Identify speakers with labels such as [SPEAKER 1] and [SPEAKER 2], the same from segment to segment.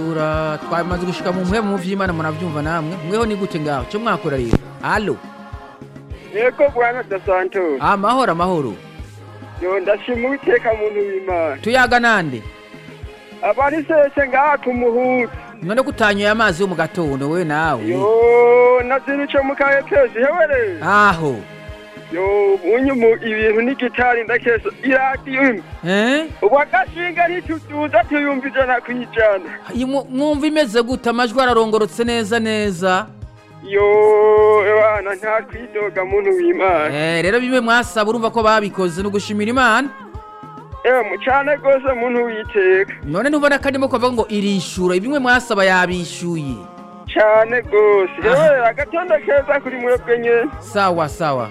[SPEAKER 1] gusarura twamaze gushyika mu mwe mu by'imana murabyumva namwe mweho ni gute ngaho cyo mwakora rero halo
[SPEAKER 2] yego bwana dasanto
[SPEAKER 1] amahoro amahoro
[SPEAKER 2] yo ndashima uwiteka muntu w'imana
[SPEAKER 1] tuyaga nande
[SPEAKER 2] abari sese ngaha ku muhutu
[SPEAKER 1] none gutanyoye amazi yo mu gatondo we nawe
[SPEAKER 2] yo nazinuce mu kayetezi hewe
[SPEAKER 1] aho
[SPEAKER 2] yo unyumu ibintu n'igitari ndakeza iradiyo imwe
[SPEAKER 1] eh
[SPEAKER 2] uwagashinga ntitutuza tuyumva ijana ku ijana
[SPEAKER 1] Ayi, mu- mwumva imeze gute amajwi ararongorotse neza neza
[SPEAKER 2] yo abana nta kwidoga muntu w'imana
[SPEAKER 1] eh rero bimwe mwasaba urumva ko babikoze ni ugushimira imana
[SPEAKER 2] ewe mucane rwose muntu witeka
[SPEAKER 1] none ntubona ko arimo kuvuga ngo irishura bimwe mwasaba yabishyuye
[SPEAKER 2] cyane rwose
[SPEAKER 1] Ah.
[SPEAKER 2] yewe agatondo keza kuri mwebwe nyine
[SPEAKER 1] sawa sawa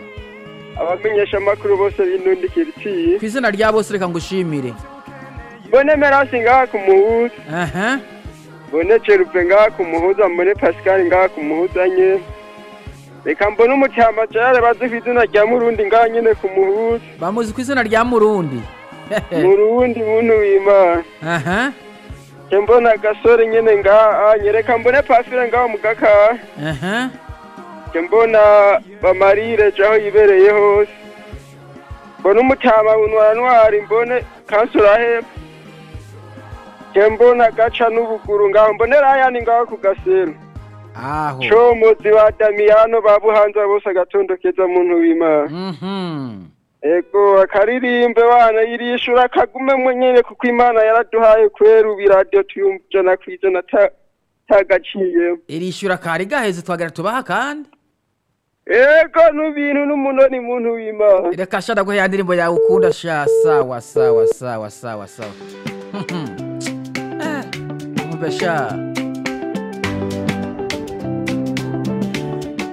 [SPEAKER 2] abamenyesha amakuru bose b'indundikira iciye
[SPEAKER 1] ku izina rya bose reka ngushimire
[SPEAKER 2] mbone merasi ngaha ku muhuza
[SPEAKER 1] aha
[SPEAKER 2] mbone jerupe ngaha ku muhuza mbone pasikari ngaha ku muhuza nyine reka mbone umutyama jare bazi ku izina rya murundi ngaha nyine ku muhuza
[SPEAKER 1] bamuzi ku izina rya murundi
[SPEAKER 2] murundi muntu w'imana
[SPEAKER 1] aha
[SPEAKER 2] nje mbona agasore nyine ngaha nyereka mbone pasire ngaha mu gakaha
[SPEAKER 1] aha
[SPEAKER 2] nje mbona bamarire jaho yibereye hose mbone umutyama bunwara ntwari mbone kansura hepfo nje mbona gaca n'ubuguru ngaho mbone rayani ngaha ku gasero
[SPEAKER 1] aho
[SPEAKER 2] comozi ba damiyano ba buhanza bose agatondo keza muntu w'imana
[SPEAKER 1] mhm
[SPEAKER 2] ego akaririmbe bana yirishura akagume mwenyene kuko imana yaraduhaye kwera ubiradiyo tuyumva ijana ku ijana ta- tagaciye
[SPEAKER 1] irishura kari gaheze twagera tubaha kandi
[SPEAKER 2] ego n'ubintu n'umunoni muntu w'imana
[SPEAKER 1] reka sha ndaguhe ya ndirimbo yawe ukunda sha sawa sawa sawa sawa sawa Mhm. Eh, umva sha